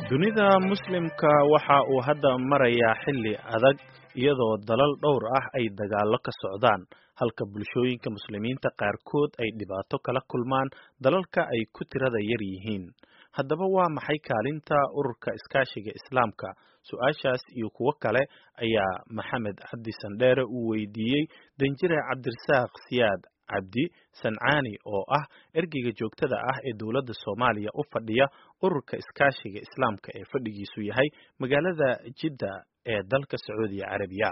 dunida muslimka waxa uu hadda marayaa xilli adag iyadoo dalal dhowr ah ay dagaallo ka socdaan halka bulshooyinka muslimiinta qaarkood ay dhibaato kala kulmaan dalalka ay ku tirada yar yihiin haddaba waa maxay kaalinta ururka iskaashiga islaamka su-aashaas iyo kuwo kale ayaa maxamed cabdi sandheere uu weydiiyey danjire cabdirasaaq siyaad cabdi sancaani oo ah ergeyga joogtada ah ee dowladda soomaaliya u fadhiya ururka iskaashiga islaamka ee fadhigiisu yahay magaalada jidda ee dalka sacuudiya carabiya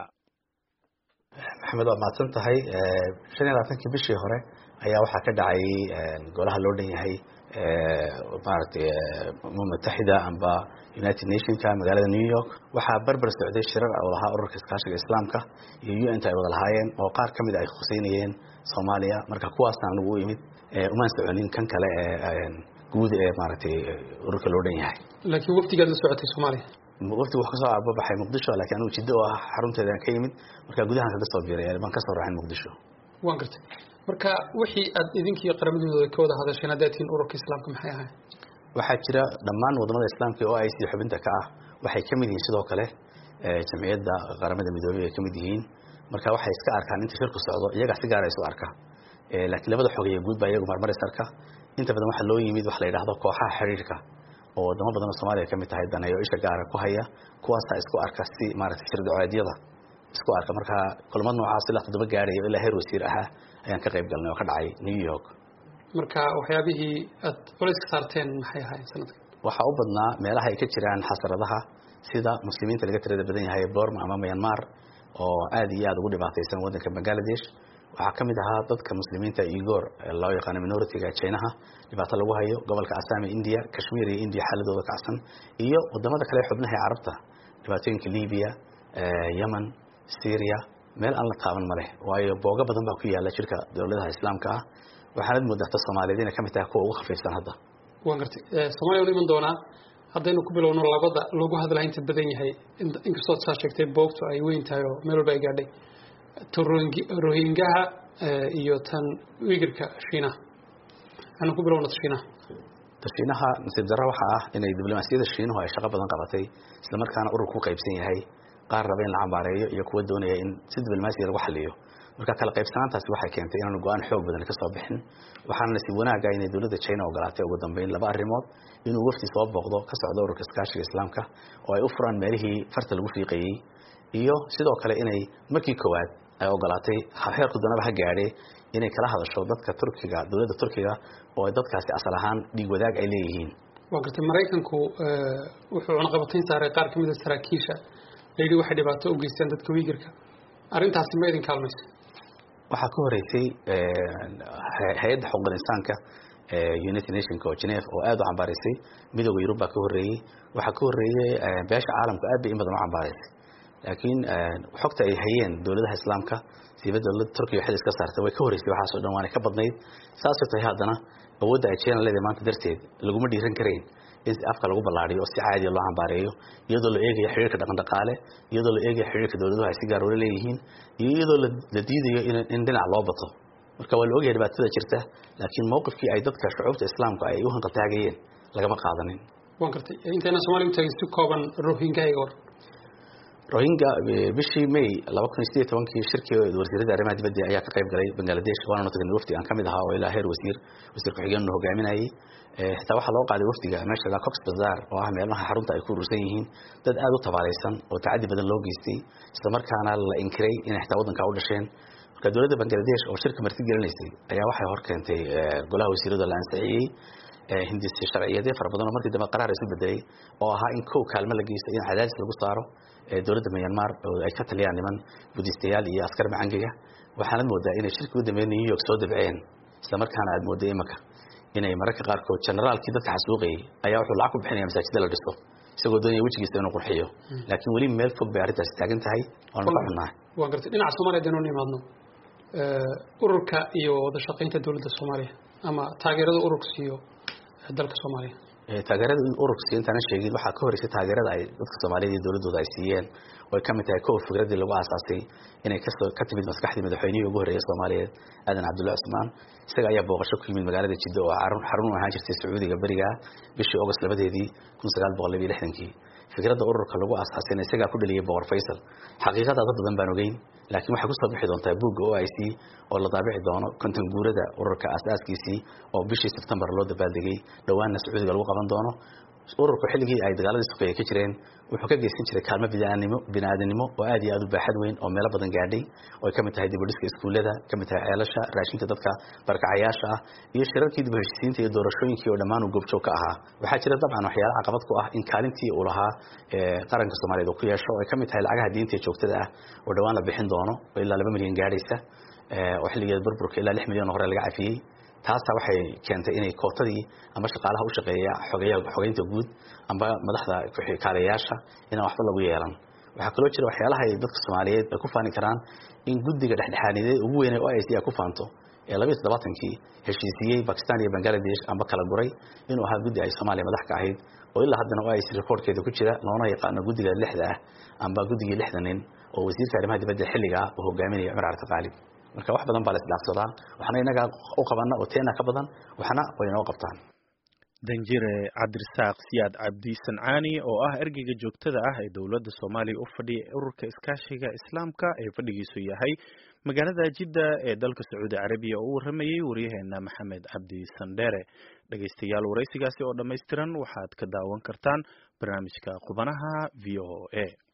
maxamed waa mahadsan tahay shan iyo labaatankii bishii hore ayaa waxaa ka dhacay golaha loo dhan yahay maaragtay umam mutaxida amba united nationka magaalada new york waxaa berber socday shirar oo lahaa ururka iskaashiga islaamka iyo u n ta ay wada lahaayeen oo qaar ka mid a ay khuseynayeen soomaaliya marka kuwaasna anagu u imid umaan soconin kan kale ee guud ee maaragtay ururka loo dhan yahay laakiin waftigaad la socotay soomaaliya waftigu wax kasoo ababaxay muqdisho lakiin anigu jiddo oo ah xarunteedaan ka yimid marka gudahan kaga soo biiray baan kasoo raacin muqdisho waan gartay marka wixii aad idinkii qaramadooda ka wada hadasheen haddaad tihiin ururka islaamka maxay ahayd waxaa jira dhammaan wadamada islaamka oo ay sii xubinta ka ah waxay ka mid yihiin sidoo kale jamciyadda qaramada midoobey ay ka mid yihiin marka waxay iska arkaan inta shirku socdo iyagaa si gaara isu arka laakiin labada xogeeye guud baa iyagu marmar is arka inta badan waxaa loo yimid wax la yidhaahdo kooxaha xiriirka oo wadamo badan oo soomaaliya kamid tahay daneeyo isha gaara ku haya kuwaasaa isku arka si maaragtay shirdacoeedyada isku arka marka kulmad noocaas ilaa toddoba gaarayo ilaa heer wasiir ahaa ayaan ka qayb galnay oo ka dhacay new york marka waxyaabihii aad culays ka saarteen maxay ahaayeen sanadkan waxaa u badnaa meelaha ay ka jiraan xasaradaha sida muslimiinta laga tirada badan yahay borma ama myanmar oo aad iyo aad ugu dhibaataysan waddanka bangaladesh waxaa ka mid ahaa dadka muslimiinta igor loo yaqaano minoritiga jinaha dhibaato lagu hayo gobolka asami india kashmir iyo india xaaladooda kacsan iyo wadamada kale xubnaha ee carabta dhibaatooyinka libiya yemen syria meel aan la taaban ma leh waayo boogo badan baa ku yaala jirka dowladaha islaamka ah waxaanad moodata soomaaliyeed inay kamid tahay kuwa ugu khafiifsan hadda waan gartay soomaliya wala iman doonaa haddaynu ku bilowno labada lagu hadlaa inta badan yahay inkastood saa sheegtay boogtu ay weyn tahay oo meel walba ay gaadhay rohingaha iyo tan wigirka shiinaha anu ku bilowno shiinaha shiinaha nasiib darro waxaa ah inay diblomaasiyadda shiinuhu ay shaqo badan qabatay isla markaana urur ku qaybsan yahay qaar raba in la cambaareeyo iyo kuwa doonaya in si diblomaasiya lagu xaliyo marka kala qaybsanaantaasi waxay keentay inaanu go-aan xoog badan ka soo bixin waxaana nasiib wanaaga inay dowladda china ogolaatay ugu dambeyn laba arrimood inuu wafti soo booqdo ka socdo ururka iskaashiga islaamka oo ay u furaan meelihii farta lagu fiiqayey iyo sidoo kale inay markii koowaad ay ogolaatay heerku danaba ha gaadhe inay kala hadasho dadka turkiga dowladda turkiga oo dadkaasi asal ahaan dhiig wadaag ay leeyihiin waa gartay maraykanku wuxuu cunaqabatayn saaray qaar kamid a saraakiisha layidhi waxay dhibaato u geysteen dadka wiigirka arrintaasi ma idin kaalmaysa waxaa ka horeysay hay-adda xuquuqul insaanka united nationka oo geneve oo aada u cambaaraysay midooda yurub baa ka horreeyey waxaa ka horreeyey beesha caalamku aad bay in badan u cambaaraysay laakiin xogta ay hayeen dowladaha islaamka siiba dowladda turkiya xil iska saartay way ka horeysay waxaasoo dhan waana ka badnayd saasoo tahay haddana awoodda ay china leedahay maanta darteed laguma dhiiran karayn in afka lagu ballaariyo oo si caadiya loo cambaareeyo iyadoo la eegayo xiriirka dhaqan dhaqaale iyadoo la eegayo xiriirka dowladuhu ay si gaar ula leeyihiin iyo iyadoo la diidayo in dhinac loo bato marka waa la ogyahay dhibaatada jirta laakiin mowqifkii ay dadka shucuubta islaamka ay u hanqaltaagayeen lagama qaadanin waan gartay intayna soomaliya utagin si kooban rohingaiga or rohingya bishii may laba kun iyo sideed tobankii shirkii wasiirada arrimaha dibadda ayaa ka qayb galay bangladesh waana tagnay wafdi aan kamid ahaa oo ilaa heer wasiir wasiir ku-xigeennu hogaaminayay xitaa waxaa loo qaaday wafdiga meesha la cox bazar oo ah meelaha xarunta ay ku urursan yihiin dad aada u tabaalaysan oo tacadi badan loo geystay isla markaana la inkiray inay xitaa waddanka u dhasheen marka dowladda bangladesh oo shirka marti gelinaysay ayaa waxay hor keentay golaha wasiirada la ansixiyey hindisi sharciyeedyo fara badan oo markii dambe qaraar isu bedelay oo ahaa in kow kaalmo la geysto in cadaadis lagu saaro dowladda myanmar oo ay ka taliyaan niman budistayaal iyo askar macangiga waxaanad moodaa inay shirkii u dambeeyay new york soo dabceen isla markaana aad mooday imaka inay mararka qaarkood generaalkii dadka xasuuqayay ayaa wuxuu lacag ku bixinaya masaajida la dhiso isagoo doonaya wejigiisa inuu qurxiyo laakiin weli meel fog bay arrintaasi taagan tahay waanu ka xunnahay waa gartay dhinaca soomaaliya hadaynu nimaadno ururka iyo wada shaqaynta dowladda soomaaliya ama taageerada ururka siiyo dalka soomaaliya taageerada ururka si intaana sheegin waxaa ka horeysay taageerada ay dadka soomaaliyeed iyo dowladooda ay siiyeen oo ay ka mid tahay kow fikraddii lagu aasaasay inay kasoo ka timid maskaxdii madaxweynihii ugu horreeyay soomaaliyeed aadan cabdullahi cusmaan isaga ayaa booqasho ku yimid magaalada jiddo oo xarun u ahaan jirtay sacuudiga beriga bishii august labadeedii kun sagaal boqol labiyo lixdankii fikradda ururka lagu aasaasayna isagaa ku dhaliyay boqor faysal xaqiiqada dad badan baan ogeyn laakiin waxay kusoo bixi doontaa buugga o i c oo la daabici doono konton guurada ururka aasaaskiisii oo bishii sebtembar loo dabaaldegay dhowaanna sacuudiga lagu qaban doono ururku xilligii ay dagaaladii sukeeye ka jireen wuxuu ka geysan jiray kaalmo biniaadnimo biniaadanimo oo aad iyo aad u baaxad weyn oo meelo badan gaadhay oo ay ka mid tahay dibudhiska iskuullada ka mid tahay ceelasha raashinka dadka barkacayaasha ah iyo shirarkii dib heshisiinta iyo doorashooyinkii oo dhammaan uu goobjoog ka ahaa waxaa jira dabcan waxyaala caqabad ku ah in kaalintii uu lahaa qaranka soomaaliyeed uu ku yeesho oo ay ka mid tahay lacagaha diinta ee joogtada ah oo dhowaan la bixin doono oo ilaa laba milyan gaadhaysa oo xilligeeda burburka ilaa lix milyan oo hore laga cafiyey taasa waxay keentay inay kootadii amba shaqaalaha u shaqeeya xogeynta guud amba madaxda kaalayaasha inaan waxba lagu yeelan waxaa kaloo jira waxyaalaha ay dadka soomaaliyeed ay ku faani karaan in guddiga dhexdhexaanideed ugu weynay o i c a ku faanto ee labiiyo toddobaatankii heshiisiyey bakistan iyo bangaladesh amba kala guray inuu ahaa guddi ay soomaaliya madax ka ahayd oo ilaa haddana o i c rekoorkeeda ku jira loona yaqaano guddiga lixda ah amba guddigii lixda nin oo wasiirka arrimaha dibadda xilliga ah uu hogaaminaya cumar carti qaalib marka wax badan baa la isdhaafsadaa waxna inaga u qabana oo teena ka badan waxna way inoo qabtaan danjire cabdirasaaq siyaad cabdi sancaani oo ah ergeyga joogtada ah ee dowladda soomaaliya u fadhiya ururka iskaashiga islaamka ee fadhigiisu yahay magaalada jidda ee dalka sacuudi carabiya oo u warramayey waryaheena maxamed cabdi sandheere dhegaystayaal waraysigaasi oo dhammaystiran waxaad ka daawan kartaan barnaamijka qubanaha v o a